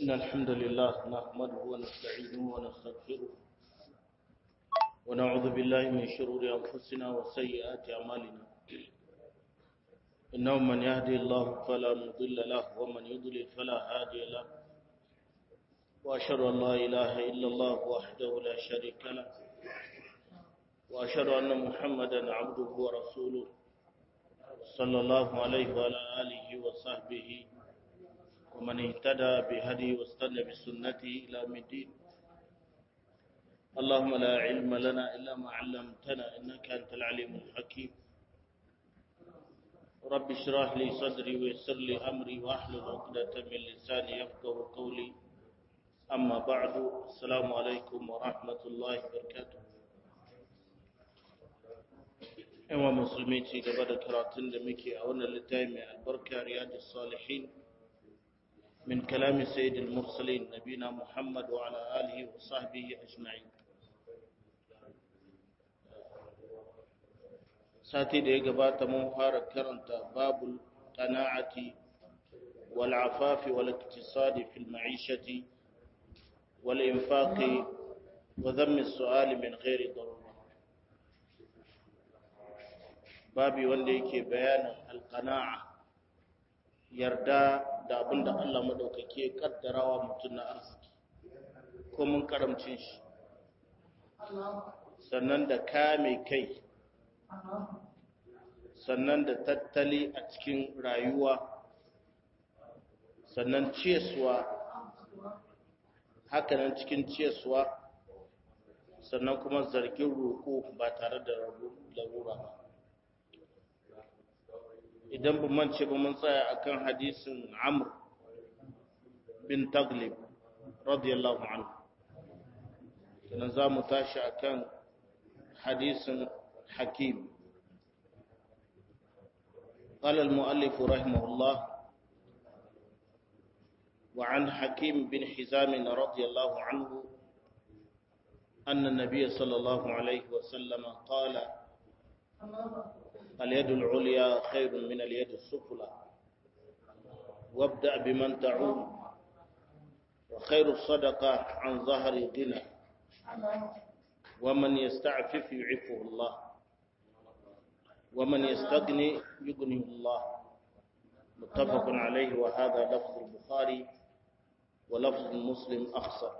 إن الحمد لله نحمده ونستعينه ونستغفره ونعوذ بالله من شرور أنفسنا وسيئات أعمالنا إنه من يهدي الله فلا مضل له ومن يضلل فلا هادي له وأشهد أن لا إله إلا الله وحده لا شريك له وأشهد أن محمدا عبده ورسوله صلى الله عليه وعلى آله وصحبه ومن اهتدى بهدي واستنى بسنته إلى الدين اللهم لا علم لنا إلا ما علمتنا إنك أنت العليم الحكيم رب اشرح لي صدري ويسر لي أمري وأحلل عقدة من لساني يفقه قولي أما بعد السلام عليكم ورحمة الله وبركاته yawa musulmi ci gaba da karatun da muke a wannan littafi mai albarka riyadus salihin min kalami sayyidil mursalin nabina muhammad wa ala alihi wa sahbihi ajma'in sati da ya gabata mun fara karanta babul qana'ati wal afafi wal iktisadi fil ma'ishati wal infaqi wa dhammi as-su'ali min ghairi darura babi wanda yake bayanin alqana'a yarda da abin da Allah maɗaukaki ya ƙaddarawa mutum na arziki ko mun karamcin shi sannan da kame kai sannan da tattali a cikin rayuwa sannan ciyaswa hakanan cikin ciyaswa sannan kuma zargin roƙo ba tare da larura ba idan ba mance ba mun tsaya akan hadisin Amr bin Taglib radiyallahu anhu kana za mu tashi akan hadisin Hakim قال المؤلف رحمه الله وعن حكيم بن حزام رضي الله عنه أن النبي صلى الله عليه وسلم قال اليد العليا خير من اليد السفلى وابدأ بمن تعود وخير الصدقة عن ظهر غنى ومن يستعفف يعفه الله ومن يستغني يغنيه الله متفق عليه وهذا لفظ البخاري ولفظ مسلم أخصر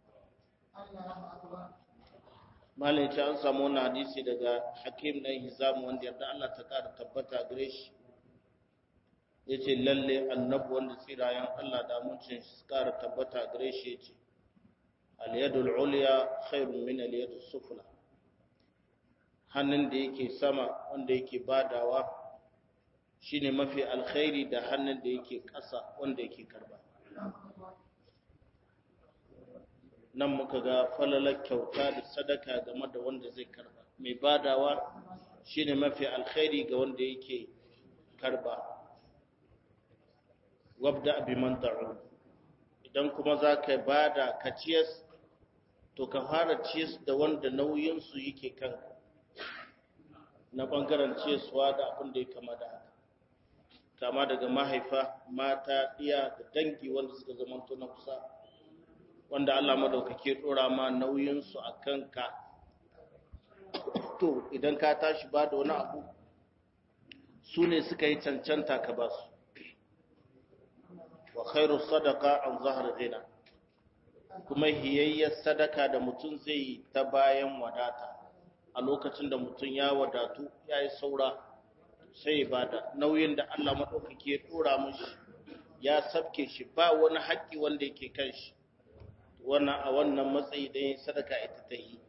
malin ci an samu wani hadisi daga hakim ɗan hizamu wanda yarda Allah ta ƙara tabbata gare shi ya ce lalle annabu wanda tsirayen Allah da muncin su ƙara tabbata gare shi ya ce aliyadul uliya khairun min aliyadul sufla hannun da yake sama wanda yake badawa shine mafi alkhairi da hannun da yake ƙasa wanda yake karba nan muka ga falalar kyauta da sadaka game da wanda zai karba mai badawa shine mafi alkhairi ga wanda yake karba wabda bi man ta'u idan kuma za ka bada ka ciyas to ka fara ciyas da wanda nauyin su yake kan na bangaren ciyaswa da abin da ya kama da haka kama daga mahaifa mata iya da dangi wanda suka zamanto na kusa wanda Allah madaukake dora ma nauyinsu a kanka to idan ka tashi ba da wani abu su ne suka yi cancanta ka ba su wa khairu sadaka an zahar ghina kuma hiyayyar sadaka da mutum zai yi ta bayan wadata a lokacin da mutum ya wadatu ya yi saura sai ba da nauyin da Allah madaukake ya dora mashi ya sabke shi ba wani haƙƙi wanda yake kan shi wannan a wannan matsayi ɗaya sadaka ita ta yi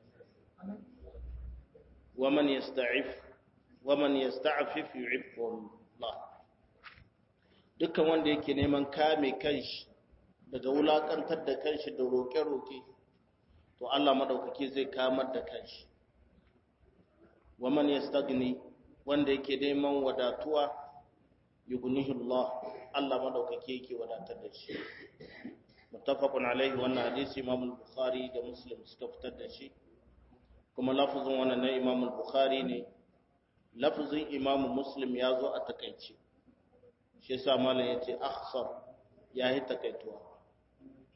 waman yasta'if waman yasta'fif yu'iffu Allah dukkan wanda yake neman kame kanshi daga wulakantar da kanshi da roƙe-roƙe to Allah madaukake zai kamar da kanshi waman yastagni wanda yake neman wadatuwa yughnihi Allah Allah madaukake yake wadatar da shi muttafaqun alaihi wannan hadisi Imam al-Bukhari da Muslim suka fitar da shi kuma lafazin wannan na Imam al-Bukhari ne lafazin Imam Muslim ya zo a takaice shi yasa malam yace akhsar yayi takaituwa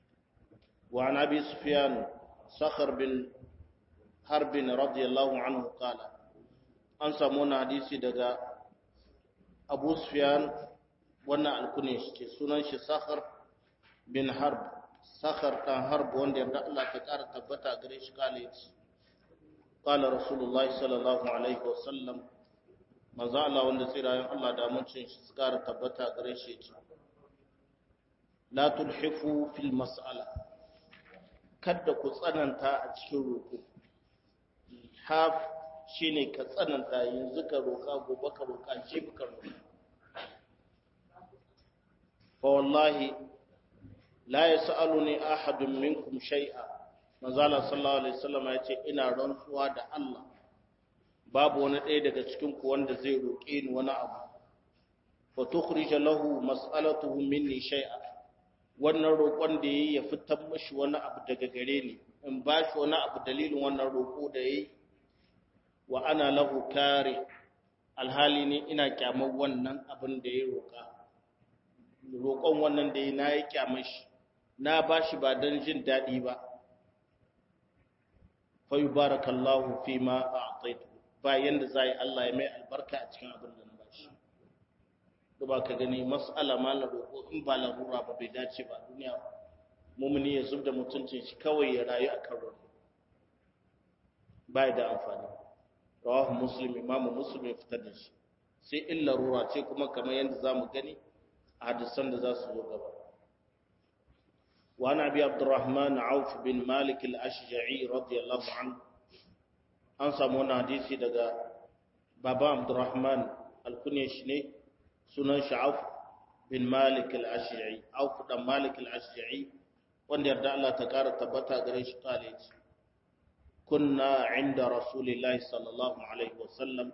wa an abi sufyan sakhar bin harbin radiyallahu anhu qala an samu wani hadisi daga abu sufyan wannan alkunin shi ce sunan shi sakhar bin harb sakhar dan harb wanda yarda Allah ta kara tabbata gare shi kale yace qala rasulullah sallallahu alaihi wasallam manzo Allah wanda tsirayen Allah da mutuncin shi su kara tabbata gare shi yace la tulhifu fil mas'ala kada ku tsananta a cikin roƙo haf shine ka tsananta yanzu ka roƙa gobe ka roƙa jibi ka roƙa fa wallahi la yas'aluni ahadun minkum shay'a manzala sallallahu alaihi wasallam ya ce ina rantsuwa da Allah babu wani ɗaya daga cikin ku wanda zai roƙe ni wani abu fa tukhrij lahu mas'alatuhu minni shay'a wannan roƙon da yayi ya fitar mishi wani abu daga gare ni in ba shi wani abu dalilin wannan roƙo da yayi wa ana lahu kare alhali ne ina kyamar wannan abin da ya roƙa roƙon wannan da ya na yi kyamar shi na ba shi ba don jin daɗi ba fayu barakallahu fi ma a ataitu ba yanda za yi Allah ya mai albarka a cikin abin da na ba shi da ba ka gani mas'ala ma na roƙo in ba larura ba bai dace ba duniya mumuni ya zub da mutuncin shi kawai ya rayu a kan roƙo ba da amfani rawahu muslim imamu muslim ya fitar da shi sai in larura ce kuma kamar yadda za mu gani a hadisan da za su zo gaba وعن أبي عبد الرحمن عوف بن مالك الأشجعي رضي الله عنه أنسى من حديثي دقا بابا عبد الرحمن الكنيشني سنن عوف بن مالك الأشجعي عوف بن مالك الأشجعي وان يرد الله تكار تبتا قريش قال كنا عند رسول الله صلى الله عليه وسلم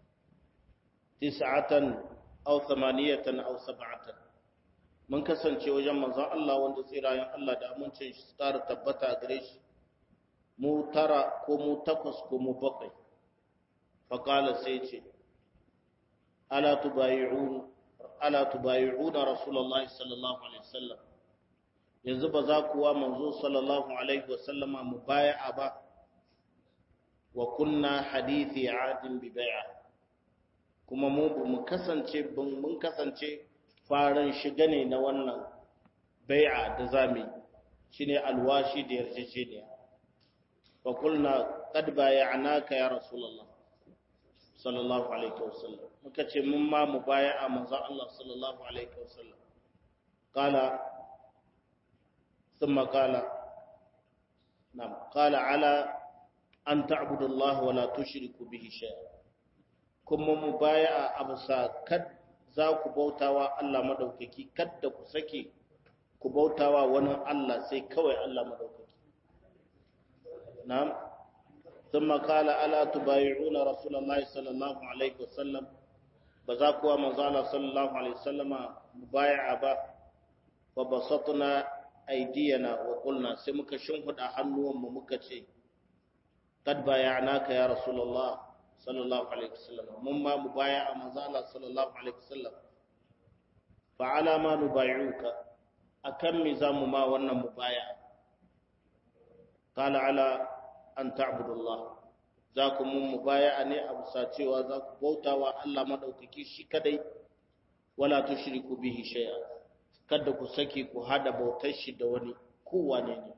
تسعة أو ثمانية أو سبعة mun kasance wajen manzon Allah wanda tsirayen Allah da amincin shi tsara tabbata a gare shi mu tara ko mu takwas ko mu bakwai faƙala sai ce ala tubayi'un ala tubayi'una rasulullahi sallallahu alaihi wasallam yanzu ba za ku wa manzo sallallahu alaihi wasallama mu bai'a ba wa kunna hadithi adin bi bai'a kuma mu mu kasance mun kasance faran shiga ne na wannan bai'a da zami shine alwashi da yarjejeniya fa kulna qad bay'anaka ya rasulullah sallallahu alaihi wasallam muka ce mun ma mu bai'a manzo Allah sallallahu alaihi wasallam qala thumma qala nam qala ala an ta'budu Allah wa la tushriku bihi shay'a kuma mu bai'a abusa kad za ku bautawa Allah madaukaki kadda ku sake ku bautawa wani Allah sai kawai Allah madaukaki na'am thumma qala ala tubay'una rasulullahi sallallahu alaihi wasallam ba za ku wa manzo Allah sallallahu alaihi wasallama mubay'a ba wa basatna aydiyana wa qulna sai muka shimfida hannuwan mu muka ce kad bay'anaka ya rasulullah sallallahu alaihi wasallam mun ma mubaya'a manzo Allah sallallahu alaihi wasallam fa ala ma nubayuka akan mi zamu ma wannan mubaya'a qala ala an ta'budullah za ku mun mubaya'a ne a bisa cewa za ku bautawa Allah madaukaki shi kadai wala tushriku bihi shay'a kada ku sake ku hada bautar shi da wani kowane ne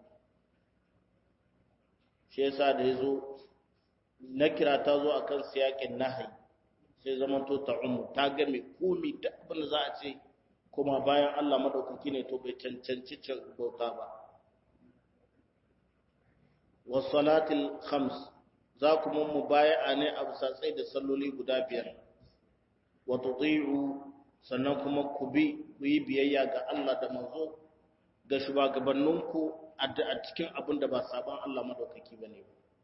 shi yasa da yazo na kira ta zo a kan siyakin nahayi sai zaman to ta umu ta game komi da abin da za a ce kuma bayan Allah maɗaukaki ne to bai cancanci bauta ba wasalatul khams za ku mun mu baya ne a satsai da salloli guda biyar wa tuti'u sannan kuma ku bi ku yi biyayya ga Allah da manzo ga shugabanninku a cikin abin da ba saban Allah maɗaukaki bane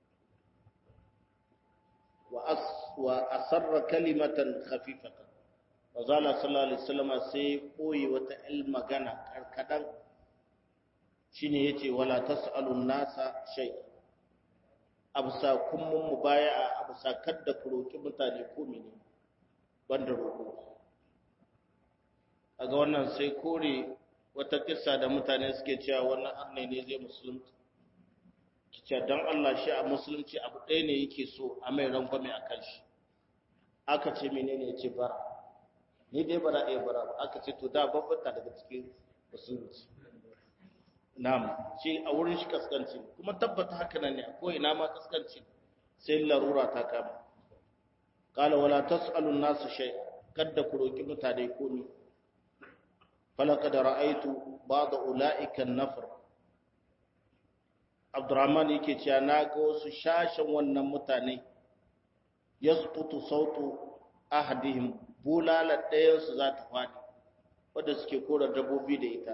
ba wa asarra kalimatan khafifatan wazala sallallahu alaihi wasallam sai koyi wata il magana karkadan shine yace wala tasalun nasa shay absa kummun mubaya'a absa kadda ku roki mutane ko mene banda roko kaga wannan sai kore wata kissa da mutane suke cewa wannan arne ne zai musulunci kice dan Allah shi a musulunci abu ɗaya ne yake so a mai rangwame a kan shi aka ce menene ya ce bara ni dai bara ɗaya bara ba aka ce to da babbata daga cikin musulunci na'am shi a wurin shi kaskanci kuma tabbata haka nan ne ko ina ma kaskanci sai larura ta kama qala wala tas'alun nasu shay kadda ku roki mutane komi falaqad ra'aytu ba'd ulaika an-nafr Abdurrahman yake cewa na ga wasu shashin wannan mutane yasqutu sautu ahadihim bulala ɗayan su za ta fadi wanda suke kora dabbobi da ita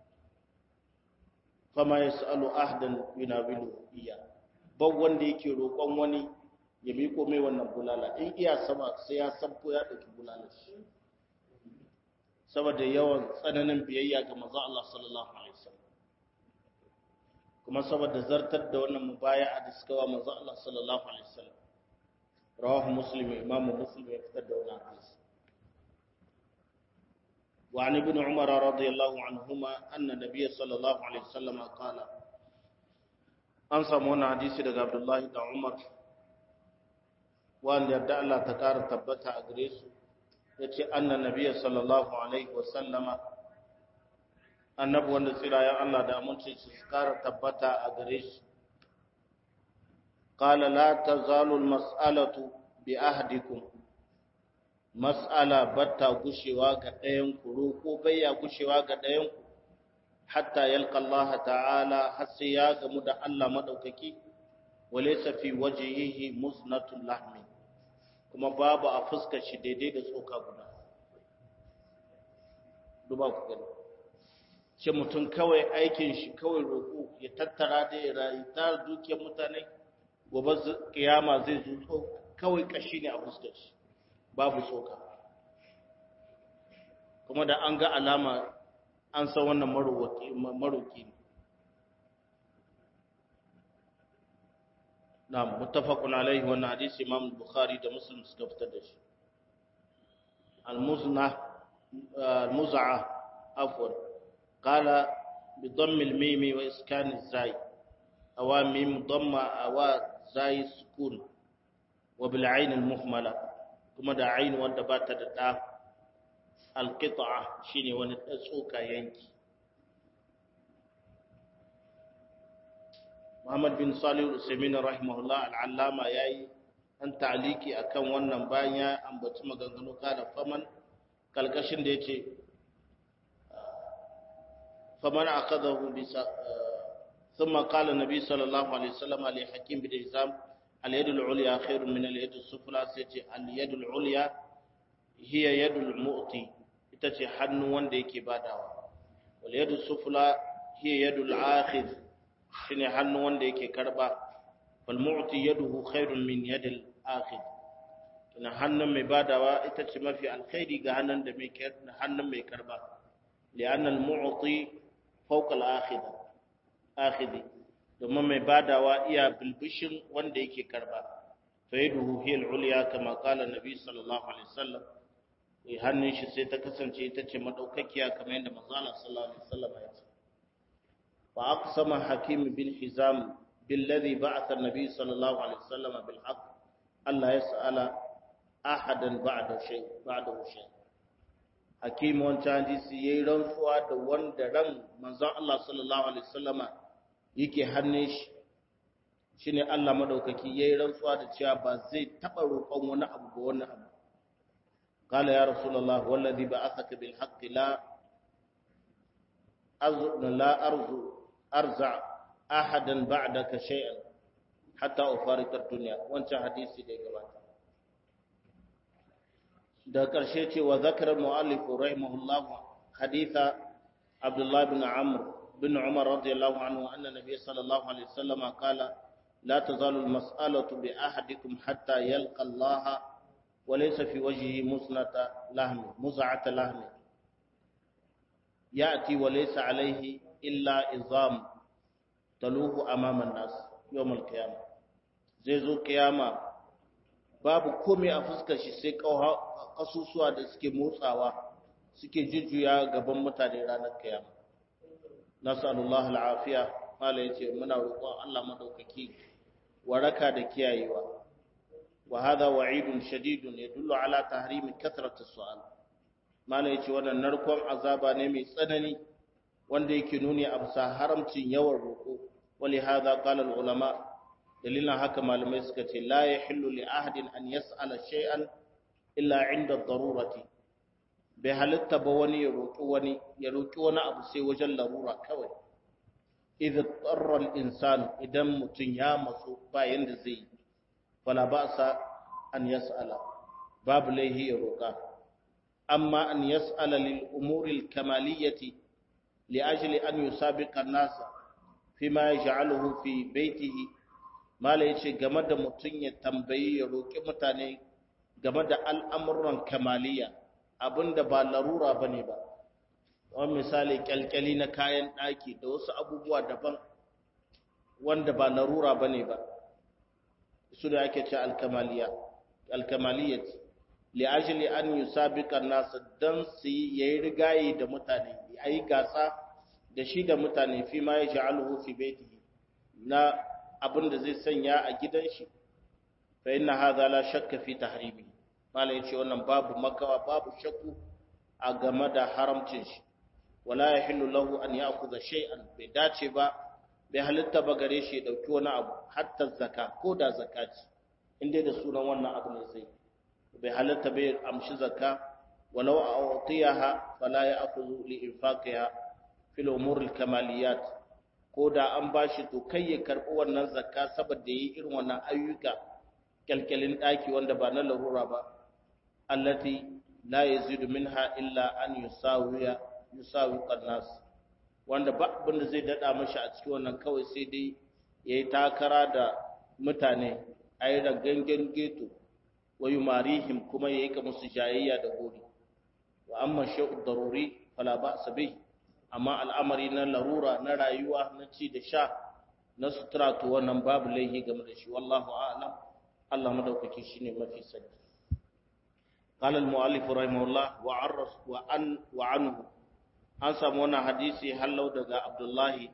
fama yasalu ahdan yunabilu iya ban wanda yake roƙon wani ya miko mai wannan bulala in iya sama sai ya sabko ya ɗauki bulala shi saboda yawan tsananin biyayya ga manzo Allah sallallahu alaihi wasallam kuma saboda zartar da wannan mubaya'a da suka wa manzo Allah sallallahu alaihi wasallam rawahu muslim imamu muslim ya fitar da wannan hadisi wa an ibn umar radiyallahu anhuma anna nabiy sallallahu alaihi wasallam qala an samu wannan hadisi daga abdullahi da umar wanda yarda Allah ta kara tabbata a gare su yace anna nabiy sallallahu alaihi wasallama annabi wanda tsirayen Allah da aminci su kara tabbata a gare shi qala la tazalu almas'alatu bi ahdikum mas'ala batta gushewa ga ɗayan ku ko bayya gushewa ga ɗayan ku hatta yalqa Allah ta'ala har sai ya gamu da Allah madaukaki walaysa fi wajhihi musnatul lahmi kuma babu a fuskar shi daidai da tsoka guda duba ku gani ce mutum kawai aikin shi kawai roƙo ya tattara da ya rayu ta dukiyar mutane gobe kiyama zai zuto kawai kashi ne a fuskar shi babu tsoka kuma da an ga alama an san wannan maroki ne na mutafakun alaihi wannan hadisi imam bukhari da muslim suka fitar da shi al-muzna al-muz'a afwan قال بضم الميم وإسكان الزاي أو ميم ضم أو زاي سكون وبالعين المهملة كما دا عين وانت بات دا القطعة شيني ونتسوك ينكي محمد بن صالح الأسمين رحمه الله العلامة ياي an ta'aliki akan wannan bayan ya ambaci maganganu kana faman kalkashin da yace فمن أخذه بس... ثم قال النبي صلى الله عليه وسلم لحكيم بن هزام اليد العليا خير من اليد السفلى سيتي اليد العليا هي يد المؤتي itace hannu wanda yake badawa wal yadu sufla hiya yadul akhidh shine hannu wanda yake karba wal mu'ti yaduhu khairun min yadil akhidh kina hannun mai badawa ita ce mafi alkhairi ga hannun da mai hannun mai karba li'anna al mu'ti fawqa al akhidh akhidhi domin mai badawa iya bilbishin wanda yake karba fa yaduhu hiya al ulya kama qala nabi sallallahu alaihi wasallam hannun shi sai ta kasance ita ce madaukakiya kamar yadda manzo Allah sallallahu alaihi wasallam ya ce wa aqsama hakim bin hizam billadhi ba'atha an-nabi sallallahu alaihi wasallam bil haqq Allah yas'ala ahadan ba'da shay ba'da shay hakim wancan hadisi yayi rantsuwa da wanda ran manzo Allah sallallahu alaihi wasallam yake hannun shi shine Allah madaukaki yayi rantsuwa da cewa ba zai taba roƙon wani abu ba wani abu قال يا رسول الله والذي بعثك بالحق لا أظن لا أرجو أرزع أحدا بعدك شيئا حتى أفارق الدنيا وانت حديثي دي قبات da ƙarshe ce wa zakar mu'allifu rahimahullah haditha Abdullah bin Amr bin Umar radiyallahu anhu anna nabiy sallallahu alaihi wasallam qala la tazalu al-mas'alatu bi ahadikum hatta yalqa Allah وليس في وجهه مزنة لحم مزعة لحم يأتي وليس عليه إلا إظام تلوه أمام الناس يوم القيامة zai zo kiyama babu komai a fuskar shi sai kasusuwa da suke motsawa suke jujjuya gaban mutane ranar kiyama nasallallahu al'afiya mala yace muna roƙon Allah madaukaki waraka da kiyayewa wa hadha wa'idun shadidun yadullu ala tahrimi kathrati su'al mala yace wannan narkon azaba ne mai tsanani wanda yake nuni a bisa haramcin yawan roƙo wali hadha qala al ulama dalilan haka malamai suka ce la yahillu li ahadin an yas'ala shay'an illa 'inda darurati bai halitta ba wani ya roƙi wani ya roƙi wani abu sai wajen larura kawai idh tarra al insan idan mutun ya matsu ba yanda zai yi fala ba'sa an yas'ala babu laihi ya roƙa amma an yas'ala lil umuri al kamaliyyati li ajli an yusabiqa an-nas fima yaj'aluhu fi baytihi mala yace game da mutun ya tambayi ya roƙi mutane game da al'amuran kamaliyya abinda ba larura bane ba wani misali kyalkyali na kayan ɗaki da wasu abubuwa daban wanda ba larura bane ba su da ake ce alkamaliya alkamaliyat li ajli an yusabika an-nas dan su yayi rigayi da mutane yayi gasa da shi da mutane fi ma yaj'aluhu fi baitihi na abin da zai sanya a gidan shi fa inna hadha la shakka fi tahrimi malai ce wannan babu makawa babu shakku a game da haramcin shi wala yahillu lahu an ya'khudha shay'an bai dace ba bai halitta ba gare shi ya dauki wani abu hatta zakka ko da zakati inda da sunan wannan abu ne sai bai halitta bai amshi zakka walau a'tiyaha fala ya'khudhu li infaqiha fil umur al kamaliyat ko da an bashi to kai ya karbi wannan zakka saboda yi irin wannan ayyuka kalkalin daki wanda ba na larura ba allati la yazidu minha illa an yusawiya yusawi qannas wanda ba abin da zai dada mashi a cikin wannan kawai sai dai yayi takara da mutane ayi da gangan geto wa yumarihim kuma yayi ka musu jayayya da gori wa amma shay'u daruri fala ba'sa bih amma al'amari na larura na rayuwa na ci da sha na sutura to wannan babu laihi game da shi wallahu a'lam Allah madaukaki shine mafi sani قال المؤلف رحمه الله وعرف وعن وعنه an samu wannan hadisi hallau daga Abdullahi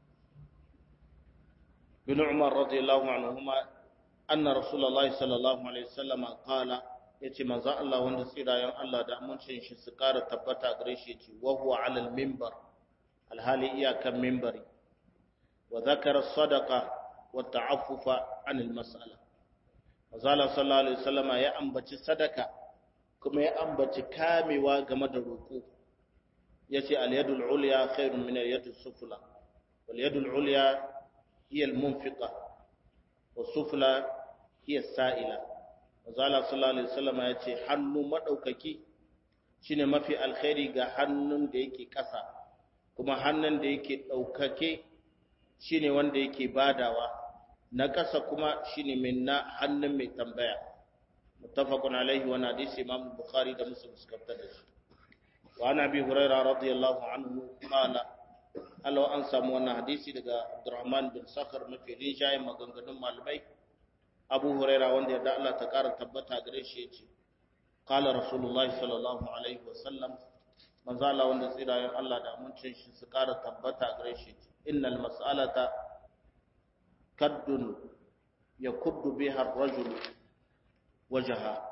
bin Umar radiyallahu anhuma anna Rasulullahi sallallahu alaihi wasallam qala yace manzo Allah wanda tsirayen Allah da amincin shi su kara tabbata gare shi yace wa huwa ala al-minbar alhali iyakan minbari wa dhakara sadaqa wa ta'affufa an al-mas'ala manzo Allah sallallahu alaihi wasallam ya ambaci sadaka kuma ya ambaci kamewa game da roƙo yace al-yadul ulya khairun min al-yadis sufla wal yadul ulya hiya al-munfiqa was sufla hiya as-sa'ila Mazala sallallahu alaihi wasallam yace hannu madaukaki shine mafi alkhairi ga hannun da yake ƙasa kuma hannun da yake daukake shine wanda yake badawa na ƙasa kuma shine min na hannun mai tambaya muttafaqun alaihi wa hadisi imam bukhari da muslim suka fitar da shi وعن ابي هريره رضي الله عنه قال Allah an samu wannan hadisi daga Abdurrahman bin Sakhar mafi rinjaye maganganun malamai Abu Huraira wanda yadda Allah ta ƙara tabbata gare shi yace qala Rasulullah sallallahu alaihi wasallam manzo Allah wanda tsirayen Allah da amincin shi su ƙara tabbata gare shi yace innal mas'alata kaddun yakuddu biha ar-rajul wajha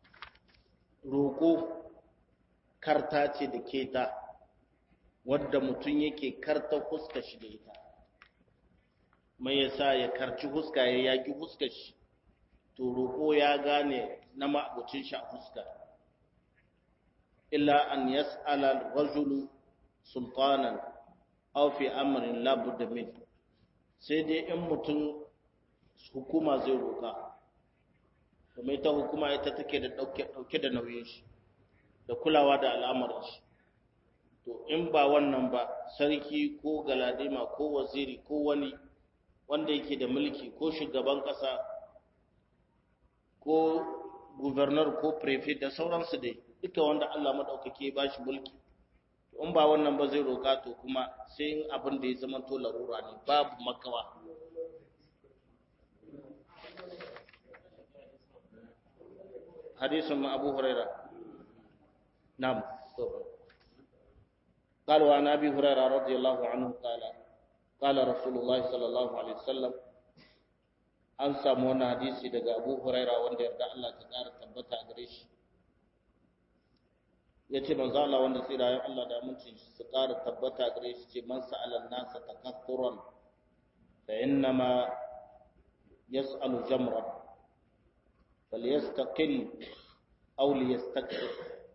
roko karta ce da keta wadda mutum yake karta huska shi da ita mai yasa ya karci huska ya yaki huska shi to roƙo ya gane na ma'abucin shi a huska illa an yas'ala rajulu sultanan aw fi amrin la budda min sai dai in mutum hukuma zai roƙa kuma ita hukuma ita take da dauke da nauyin shi da kulawa da al'amarin shi to in ba wannan ba sarki ko galadima ko waziri ko wani wanda yake da mulki ko shugaban kasa ko gubernar ko prefect da sauransu dai duka wanda Allah madaukake ba shi mulki to in ba wannan ba zai roka to kuma sai in abin da ya zama to larura ne babu makawa hadisin Abu Hurairah نعم قال وعن ابي هريره رضي الله عنه قال قال رسول الله صلى الله عليه وسلم an samu wani hadisi daga abu huraira wanda yarda Allah ta ƙara tabbata a gare shi ya ce manzo Allah wanda tsirayen Allah da amincin su ƙara tabbata a gare shi ce man sa'ala nasa takathuran fa innama yas'alu jamran falyastaqil aw liyastakthir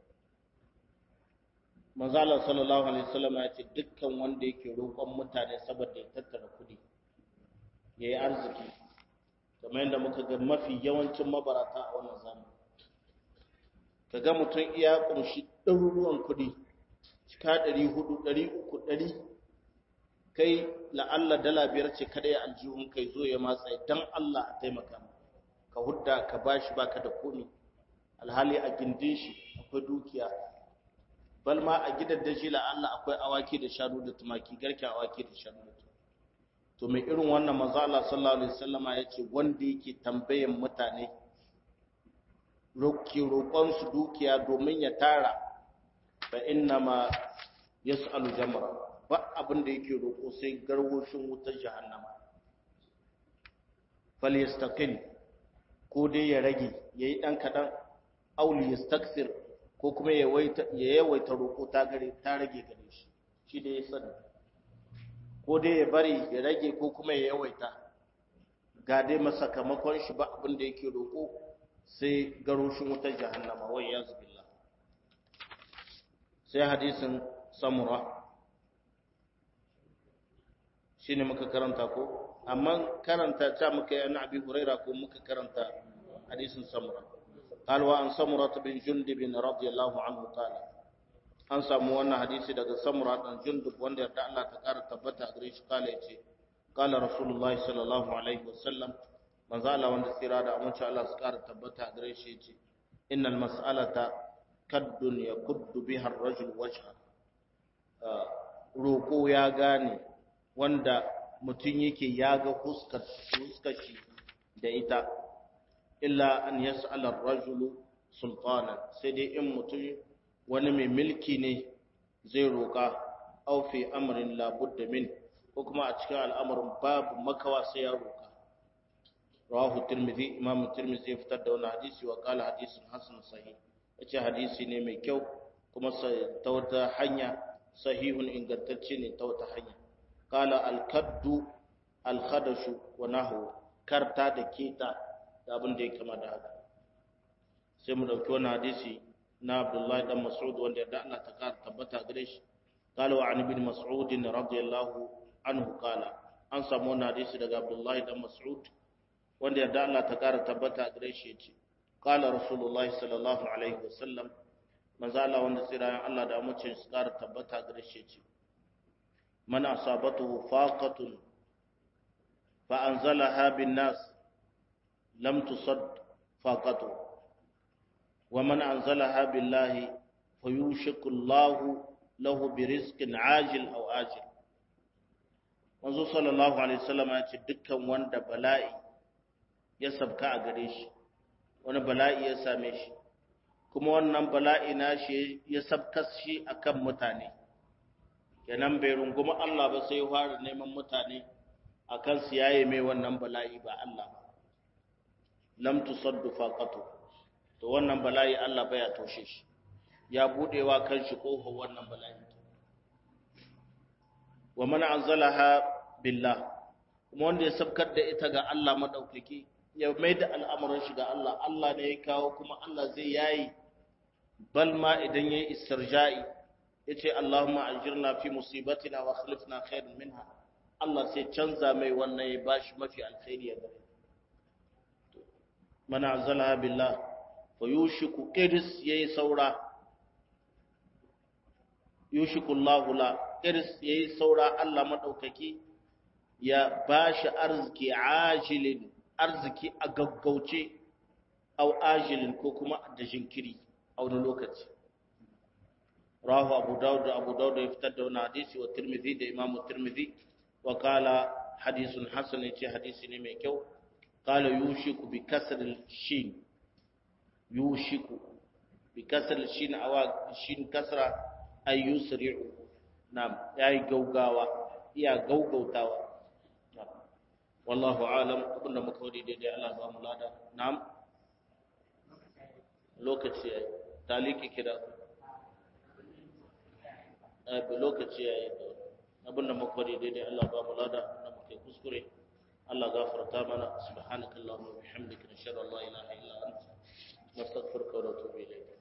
manzo Allah sallallahu alaihi wasallam ya ce dukkan wanda yake roƙon mutane saboda ya tattara kuɗi yayi arziki kamar yadda muka ga mafi yawancin mabarata a wannan zamani ka ga mutum iya ƙunshi ɗaruruwan kuɗi cika ɗari hudu ɗari uku ɗari kai la'alla dala biyar ce kada ya aljihun kai zo ya matsa don Allah a taimaka ka hudda ka bashi baka da komi alhali a gindin shi akwai dukiya bal ma a gidan da shi la'alla akwai awaki da shanu da tumaki garken awaki da shanu da tumaki to mai irin wannan manzo Allah sallallahu alaihi wasallama yace wanda yake tambayan mutane roki roƙon su dukiya domin ya tara fa inna ma yas'alu jamra ba abin da yake roƙo sai garwoshin wutar jahannama falyastaqil ko dai ya rage yayi dan kadan aw liyastaksir ko kuma ya yawaita roƙo ta gare ta rage gare shi shi da ya sani ko dai ya bari ya rage ko kuma ya yawaita ga dai masakamakon shi ba abin da yake roƙo sai garoshin wutar jahannama wai ya zubillah sai hadisin samura shi ne muka karanta ko amma karanta ta muka yana abi huraira ko muka karanta hadisin samura قال وعن سمرة بن جندب رضي الله عنه قال an samu wannan hadisi daga samura dan jundub wanda yarda Allah ta kara tabbata gare shi kala yace kala rasulullahi sallallahu alaihi wasallam manzo Allah wanda tsira da amince Allah su kara tabbata gare shi yace innal mas'alata kaddun yakuddu biha ar-rajul wajha roko ya gane wanda mutum yake yaga huskar huskar shi da ita illa an yas'ala ar-rajulu sultana sai dai in mutum wani mai milki ne zai roƙa aw fi amrin la budda min ko kuma a cikin al'amarin babu makawa sai ya roƙa rawahu tirmidhi imam tirmidhi ya fitar da wannan hadisi wa qala hadisun hasan sahih yace hadisi ne mai kyau kuma ta wata hanya sahihun ingantacce ne ta wata hanya qala al-kaddu al-khadashu wa nahwu karta da keta da abin da ya kama da haka sai mu dauki wannan hadisi na Abdullahi dan Mas'ud wanda ya Allah ta kara tabbata gare shi qala wa an ibn Mas'ud radiyallahu anhu qala an samu wannan hadisi daga Abdullahi dan Mas'ud wanda ya Allah ta kara tabbata gare shi yace qala Rasulullahi sallallahu alaihi wasallam manzo Allah wanda tsirayen Allah da mace su kara tabbata gare shi yace man asabatuhu faqatun fa anzalaha bin nas لم تصد فاقته ومن أنزلها بالله فيوشك الله له برزق عاجل أو آجل manzo sallallahu alaihi wasallam ya ce dukkan wanda bala'i ya sabka a gare shi wani bala'i ya same shi kuma wannan bala'i na shi ya sabkas shi akan mutane kenan bai runguma Allah ba sai fara neman mutane akan su yaye mai wannan bala'i ba Allah ba lam tusaddu faqatu to wannan bala'i Allah baya toshe shi ya budewa kanshi kofar wannan bala'i wa man anzalaha billah kuma wanda ya sabkar da ita ga Allah madaukaki ya maida al'amuran shi ga Allah Allah ne ya kawo kuma Allah zai yayi bal ma idan yayi istirja'i yace Allahumma ajirna fi musibatina wa akhlifna khairan minha Allah sai canza mai wannan ya bashi mafi alkhairi ya gare man anzalaha billah fa yushiku qiris yayi saura yushiku Allahu la qiris yayi saura Allah madaukaki ya bashi arziki ajilin arziki a gaggauce au ajilin ko kuma da jinkiri a wani lokaci rahu abu dawud da abu dawud ya fitar da wani hadisi wa tirmidhi da imamu tirmidhi wa kala hadisun hasan ya ce hadisi ne mai kyau kala yushiku bi kasar shin yushiku bi kasar shin awa shin kasra ay yusri'u na'am yayi gaugawa iya gaugautawa wallahu alam abinda muka wadi daidai Allah ba mu lada na'am lokaci yayi taliki kira eh lokaci yayi abinda muka wadi daidai Allah ba mu lada abinda muka kuskure Allah gafarta mana subhanakallahumma wa bihamdika nashhadu an la ilaha illa anta nastaghfiruka wa natubu ilayk